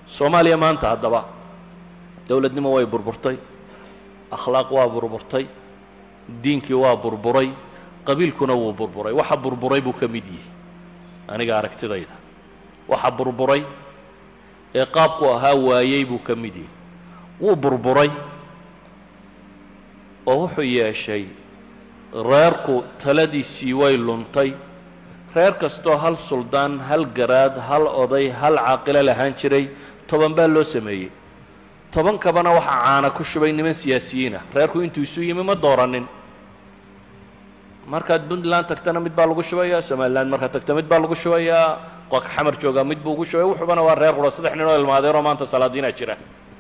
soomaaliya maanta haddaba dowladnimo way burburtay akhlaaq waa burburtay diinkii waa burburay qabiilkuna wuu burburay waxa burburay buu ka mid yihi aniga aragtidayda waxa burburay ee qaabku ahaa waayey buu ka mid yihi wuu burburay oo wuxuu yeeshay reerku taladiisii way luntay reer kastoo hal suldaan hal garaad hal oday hal caaqilo lahaan jiray toban baa loo sameeyey tobankabana waxaa caana ku shubay niman siyaasiyiinah reerku intuu isu yimi ma dooranin markaad puntland tagtana mid baa lagu shubayaa somaliland markaad tagta mid baa lagu shubayaa qoka xamar joogaa mid buu ugu shubay wuxuubana waa reer qura saddex nin oo ilmaadeeroo maanta salaadiinaa jira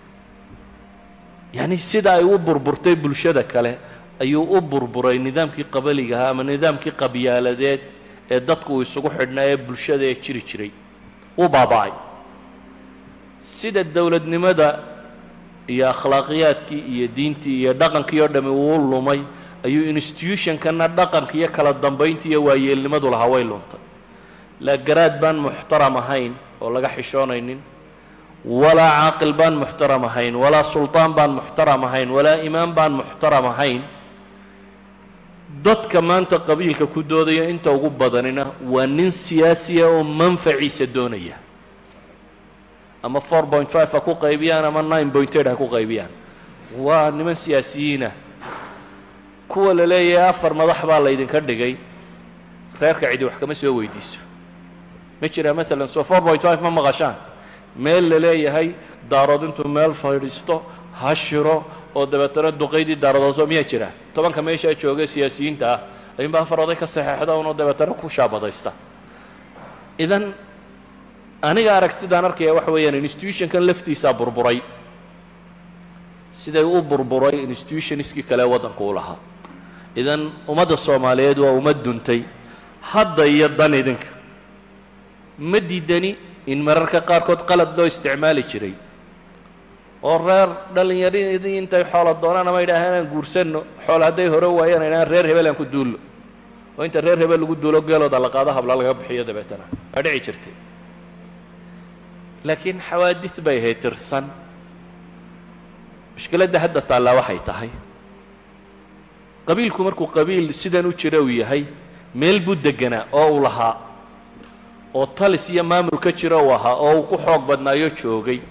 yacni sida ay u burburtay bulshada kale ayuu u burburay nidaamkii qabaligahaa ama nidaamkii qabyaaladeed ee dadku uu isugu xidhnaa ee bulshada ee jiri jiray uu baaba'ay sida dowladnimada iyo akhlaaqiyaadkii iyo diintii iyo dhaqankii oo dhami uu lumay ayuu institutionkana dhaqanka iyo kala dambayntii iyo waayeelnimadu lahaa way luntay laa garaad baan muxtaram ahayn oo laga xishoonaynin walaa caaqil baan muxtaram ahayn walaa sulطaan baan muxtaram ahayn walaa imaam baan muxtaram ahayn dadka maanta qabiilka ku doodaya inta ugu badanina waa nin siyaasiya oo manfaciisa doonaya ama four point five ha ku qaybiyaan ama nine point eight ha ku qaybiyaan waa niman siyaasiyiinah kuwa la leeyahay afar madax baa laydinka dhigay reerka cidi wax kama soo weydiiso ma jiraa maalan so four point five ma maqashaan meel la leeyahay daarood intuu meel fadhiisto ha shiro oo dabeetana duqaydii daaradooso miyaa jira tobanka meeshaa jooga siyaasiyiinta ah ayuunbaa afar oday ka saxeexda unoo dabeetana ku shaabadaysta idan aniga aragtidaan arkaya waxa weeyaan institutionkan laftiisaa burburay siday u burburay institutionskii kale waddanku u lahaa idan ummadda soomaaliyeed waa ummad duntay hadda iyo dan idinka ma diidani in mararka qaarkood qalad loo isticmaali jiray oo reer dhallinyaradii intay xoola doonaan ama yidhaahaan aan guursanno xool hadday hore waayaan idhahaan reer hebel aan ku duullo oo inta reer hebel lagu duulo geelooda la qaado habla laga bixiyo dabeetana waa dhici jirtay laakiin xawaadid bay ahayd tirsan mushkiladda hadda taallaa waxay tahay qabiilku markuu qabiil sidan u jira uu yahay meel buu deganaa oo uu lahaa oo talis iyo maamul ka jira uu ahaa oo uu ku xoog badnaayo joogay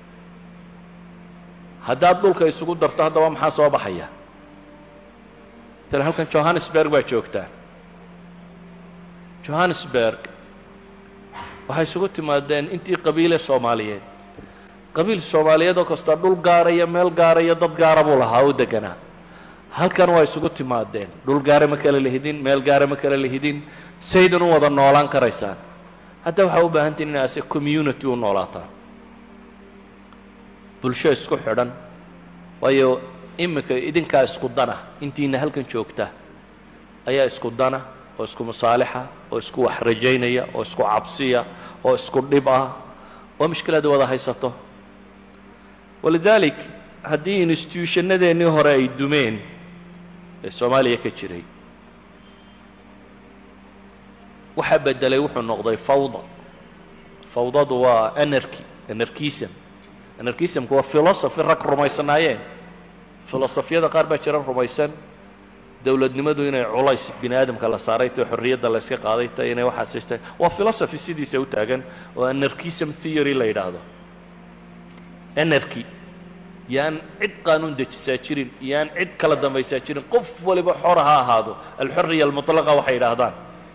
haddaad dhulka isugu darto haddaba maxaa soo baxaya maala halkan johannesburg baa joogtaa johannesburg waxay isugu timaadeen intii qabiile soomaaliyeed qabiil soomaaliyeed oo kasta dhul gaaraya meel gaaraya dad gaara buu lahaa u deganaa halkan waa isugu timaadeen dhul gaara ma kala lihidin meel gaara ma kala lihidin saydan u wada noolaan karaysaan hadda waxaa u baahantiin inay ase community u noolaataan bulsho isku xidhan waayo iminka idinkaa isku dana intiina halkan joogta ayaa isku dana oo isku masaalixa oo isku wax rajaynaya oo isku cabsiya oo isku dhib ah oo mushkilada wada haysato walidaalik haddii institutionadeennii hore ay dumeen ee soomaaliya ka jiray waxaa bedelay wuxuu noqday fawda fawdadu waa anarchy anarchism anarchismku waa philosophy rag rumaysanaayeen filosofiyada qaar baa jira rumaysan dowladnimadu inay culays bini aadamka la saaray tahay xorriyadda la yska qaaday tahay inay waxaas tahay waa philosophy sidiisa u taagan oo anarchism theory la yidhaahdo anarchy yaan cid qaanuun dejisaa jirin yaan cid kala dambaysaa jirin qof waliba xora ha ahaado alxorriya almutlaqa waxay yidhaahdaan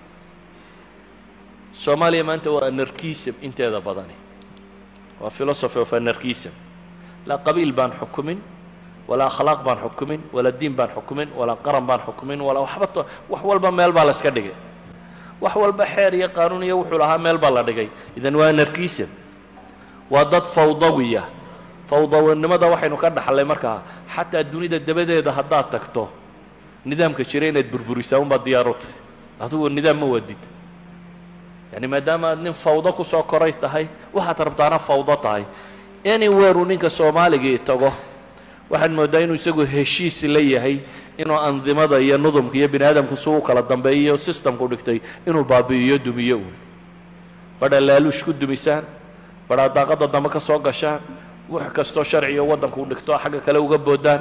soomaaliya maanta waa anarchism inteeda badani waa philosophy of anarchism laa qabiil baan xukumin walaa akhlaaq baan xukumin walaa diin baan xukumin walaa qaran baan xukumin walaa waxba to wax walba meel baa la iska dhigay wax walba xeer iyo qaanuun iyo wuxuu lahaa meel baa la dhigay idan waa anarchism waa dad fawdawiya fawdawnimada waxaynu ka dhaxlay markaa xataa dunida dabadeeda haddaad tagto nidaamka jira inaad burburisaa unbaad diyaar u tahay adigu nidaam ma wadid yani maadaama aad nin fawdo ku soo koray tahay waxaad rabtaana fawdo tahay anywhere uu ninka soomaaligii tago waxaad mooddaa inuu isagu heshiis la yahay inuu andimada iyo nudumka iyo bini aadamku si u kala dambeeyo systemku dhigtay inuu baabi'iyo dumiyo uun badha laaluush ku dumisaan badhaa daaqadda dambe ka soo gashaan wax kastoo sharciga waddanku u dhigto xagga kale uga boodaan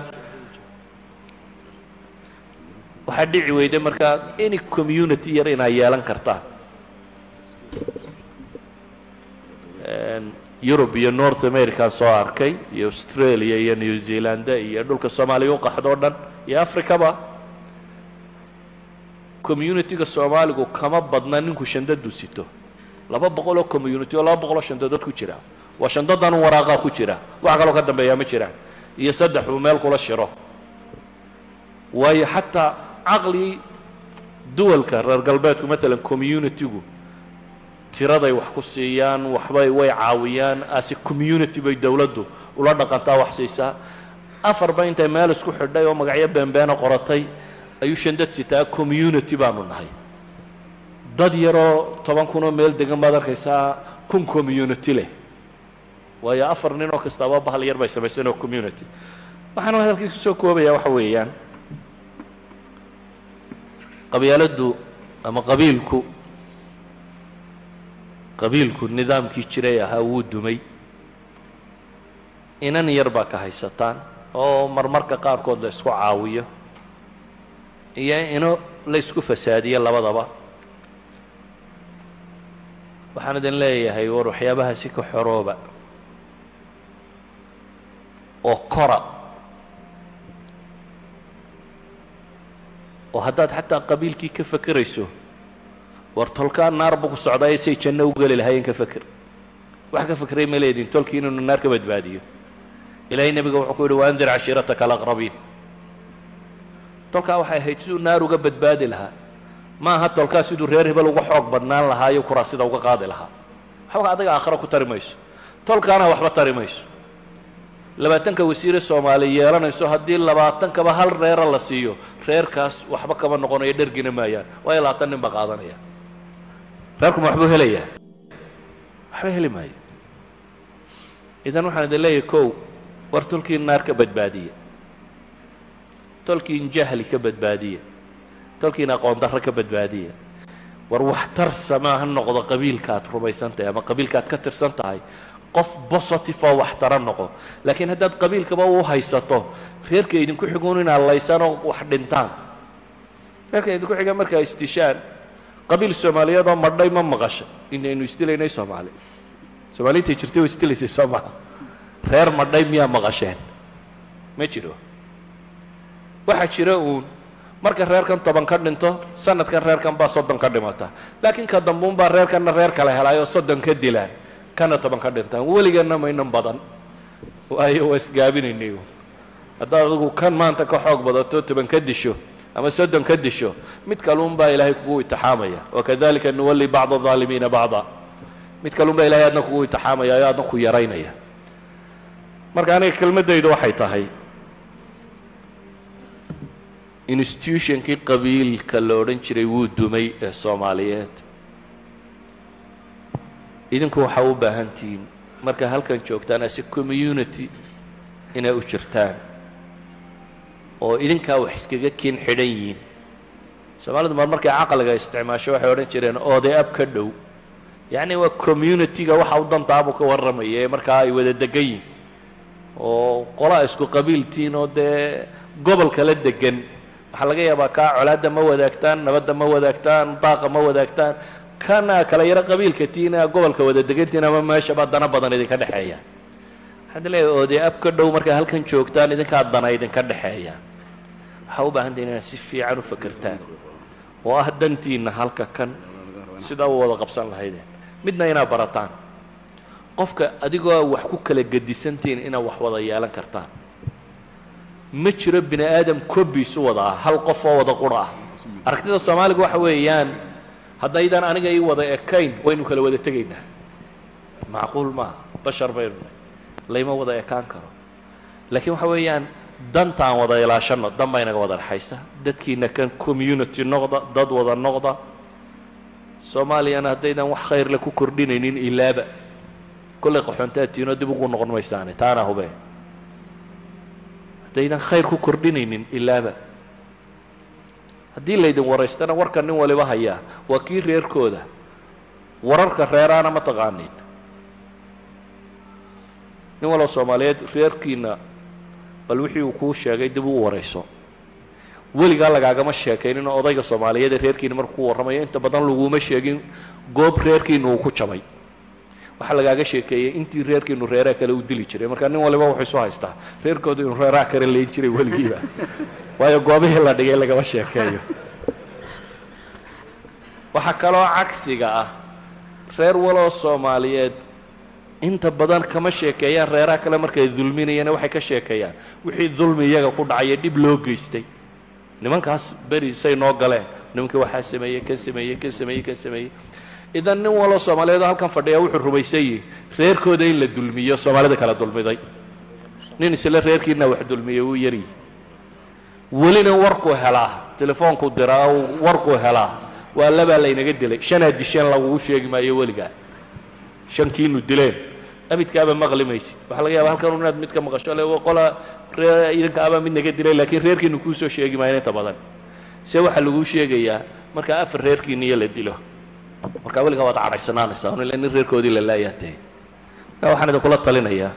waxaa dhici weyday markaa any community yar inaa yeelan kartaan yurub iyo north america soo arkay iyo australia iyo new zealand iyo dhulka soomaaliya u qaxdo o dhan iyo africaba communitiga soomaaligu kama badna ninku shandadu sito laba boqol oo community oo laba boqol oo shandadood ku jira waa shandadan un waraaqaa ku jira wax kaloo ka dambeeyaa ma jiraan iyo saddex uu meel kula shiro waayo xataa caqli duwalka reer galbeedku maalan communitigu tiraday wax ku siiyaan waxbay way caawiyaan ase community bay dowladdu ula dhaqantaa wax siisaa afarba intay meel isku xidhay oo magacyo beenbeena qoratay ayuu shandad sitaa community baanu nahay dad yaroo toban kun oo meel degan baad arkaysaa kun community leh waayo afar nin oo kastaaba bahal yar bay samaysan oo community waxaan hadalkii kusoo koobaya waxa weeyaan qabyaaladdu ama qabiilku qabiilku nidaamkii jiray ahaa wuu dumay inan yar baa ka haysataan oo marmarka qaarkood la isku caawiyo iyo ino la isku fasaadiyo labadaba waxaan idin leeyahay war waxyaabahaasi ka xorooba oo kora oo haddaad xataa qabiilkii ka fakerayso war tolkaa naar buu ku socdaa say janno u geli lahaayeen ka feker wax ka fekeray ma leedin tolkii inuu naar ka badbaadiyo ilaahay nebiga wuxuu ku yidhi waandir cashiirataka alaqrabiin tolkaa waxay ahayd siduu naar uga badbaadi lahaa ma aha tolkaa siduu reer hebel uga xoog badnaan lahaayo kuraasida uga qaadi lahaa waxba adaga aakhiro ku tari mayso tolkaana waxba tari mayso labaatanka wasiire soomaali yeelanayso haddii labaatankaba hal reera la siiyo reerkaas waxba kama noqonayo dhergina maayaan waayo labaatan nin baa qaadanaya reerkuma waxbuu helayaa waxba heli maayo idan waxaan idin leeyahay kow war tolkiin naar ka badbaadiya tolkiin jahli ka badbaadiya tolkiin aqoon darro ka badbaadiya war waxtar samaa ha noqdo qabiilka aad rumaysan tahay ama qabiilka aad ka tirsan tahay qof positive oo waxtara noqo laakiin haddaad qabiilkaba u haysato reerka idinku xiguun inaad laysaan oo wax dhintaan reerka idinku xiga markaa istishaan qabiil soomaaliyeed oo madhay ma maqasha inaynu isdilaynay soomaali soomaali intay jirtay oo isdilaysay soo maha reer madhay miyaa maqasheen ma jiro waxaa jira uun marka reerkan toban ka dhinto sanadkan reerkan baa soddon ka dhimata laakiin ka dambuun baa reerkanna reer kale helaayoo soddon ka dilaan kana toban ka dhintaan weligeena maynan badan waayo waa isgaabinaynay haddaad adigu kan maanta ka xoog badato toban ka disho ama soddon ka disho mid kaluun baa ilaahay kugu itixaamaya wakadalika nuwalli bacda aalimiina bacda mid kaluun baa ilahay adna kugu itixaamaya oo adna ku yaraynaya marka aniga kelmaddaydu waxay tahay institutionkii qabiilka la odhan jiray wuu dumay ee soomaaliyeed idinku waxaa u baahan tihiin markaa halkan joogtaan ase community inay u jirtaan oo idinkaa wax iskaga kiin xidhan yihiin soomaalidu mar markay caqliga isticmaasho waxay odhan jireen oday ab ka dhow yacni waa community-ga waxa u dantaabuu ka warramaya ee markaa ay wada degan yihin oo qolaa isku qabiiltiin oo dee gobol kala degan waxaa laga yaabaa kaa colaadda ma wadaagtaan nabadda ma wadaagtaan daaqa ma wadaagtaan kana kala yaro qabiilka tiina gobolka wada degantiin ama meeshaba dana badan idinka dhexeeya waxaad leeyahay oodee ab ka dhow markaa halkan joogtaan idinkaa dana idinka dhexeeya waxaa u baahan tahin inaad si fiican u fakertaan oo ah dantiinna halka kan sidaa u wada qabsan lahaydeen midna inaad barataan qofka adigoo wax ku kala gedisantihiin inaad wax wada yeelan kartaan ma jiro bini aadam kobiis u wada ah hal qof oo wada qura ah aragtida soomaaliga waxa weeyaan haddaydaan aniga ii wada ekayn waynu kala wada tegaynaa macquul maaha bashar baynu nahay layma wada ekaan karo laakiin waxa weeyaan dantaan wada ilaashanno dan baa inaga wada dhexaysa dadkiina kan community noqda dad wada noqda soomaaliyana haddaydan wax khayrle ku kordhinaynin ilaaba kollay qaxoontaatiinoo dib ugu noqon maysaane taana hube haddaydan khayr ku kordhinaynin ilaaba haddii laydin waraystana warka nin waliba hayaa waa kii reerkooda wararka reeraana ma taqaanin nin waloo soomaaliyeed reerkiina bal wixii uu kuu sheegay dib u warayso weligaa lagaagama sheekaynin oo odayga soomaaliyeed ee reerkiina markuu ku warramayo inta badan laguma sheegin goob reerkiina uu ku jabay waxaa lagaaga sheekeeyey intii reerkiinu reeraha kale u dili jiray marka nin waliba wuxuu isu haystaa reerkooda inuu reeraha kale leyn jiray weligiiba waayo goobihii la dhigay lagama sheekeeyo waxaa kaloo cagsiga ah reer waloo soomaaliyeed inta badan kama sheekeeyaan reeraha kale markay dulminayaan waxay ka sheekeeyaan wixii dulmi iyaga ku dhacaya dhib loo geystay nimankaas beri say noo galeen nimankii waxaa sameeyey ka sameeyey ka sameeyey ka sameeyey idan nin waloo soomaaliyeed oo halkan fadhiya wuxuu rumaysan yihi reerkooda in la dulmiyo soomaalida kala dulmiday nin isla reerkiina wax dulmiyey wuu yaryihi welina warkuu helaa telefoonku diraa warkuu helaa waa labaa laynaga dilay shanaa disheen lagugu sheegi maayo weligaa shankiinu dileen abidkaaba maqli maysid waxaa laga yaaba halkan inaad mid ka maqasho le qola ree idinka abaa mid naga dilay laakiin reerkiinu kuusoo sheegi maayo inta badan se waxaa laguu sheegayaa marka afar reerkiiniyo la dilo markaa weligaa waad cadhaysanaanaysaa un ila nin reerkoodii la laayaa tahay marka waxaan idinkula talinayaa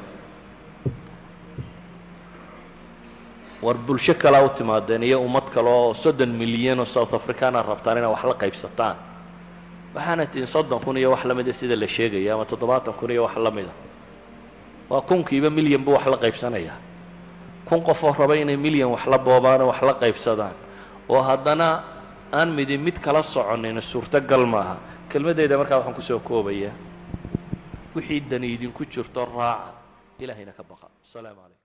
war bulsho kalaa u timaadeen iyo ummad kale oo soddon milyan oo south africana rabtaan inaad wax la qaybsataan waxaana tihin soddon kun iyo wax la mida sida la sheegaya ama toddobaatan kun iyo wax la mida waa kunkiiba milyan buu wax la qaybsanayaa kun qofoo raba inay milyan wax la boobaan oo wax la qaybsadaan oo haddana aan midi mid kala soconin suurtogal maaha kelmadeyda markaa waxaan kusoo koobayaa wixii dani idinku jirto raaca ilaahayna ka baqa asalaamu calaykum